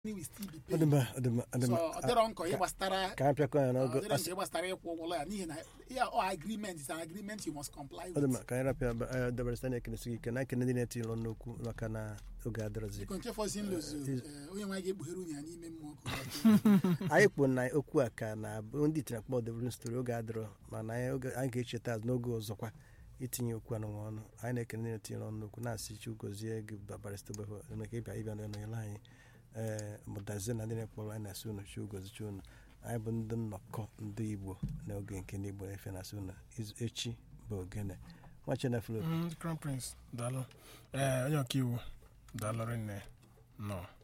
will still be ọ paid. dị mma ọ dị mma ọ dị so mma ọ dịrọ nkọ ihe gbasara ka anyị pịakọ ya ọ n'oge dịrọ nke gbasara ịkwụ ụgwọ ụlọ ya n'ihi na ya ọ agreement is an agreement you must comply ọ dị with. mma ka anyị rapịa dabara site na-ekenesi gị ike na ekene ndị na-eti ịlọ n'okwu maka na oge adịrọzi biko nke fọzi nlozu eh, onye nwe ga-ekpughere unyi ya n'ime mmụọ ka ọ anyị kwu na okwu a ka na bụ ndị itinye akpọ devrin stori oge adịrọ mana anyị oge- anyị ga-echeta azụ n'oge ọzọkwa itinye okwu anụnwa ọnụ anyị na-ekene ndị na-etinye ọnụ n'okwu na-asị chi gozie gị barista gbefọ maka ịbịa ịbịa n'ọnyere anyị ee mụtazie na ndị na-ekpọrọ anyị na-asị unu chi gozichi unu anyị bụ ndị nnọkọ ndị igbo n'oge nke ndị igbo na-efe na-asị unu izu- echi bụ ogene nwa cheneflo Mm, crown prince daalụ ee onye ọkaiwu daalụ rinne nọ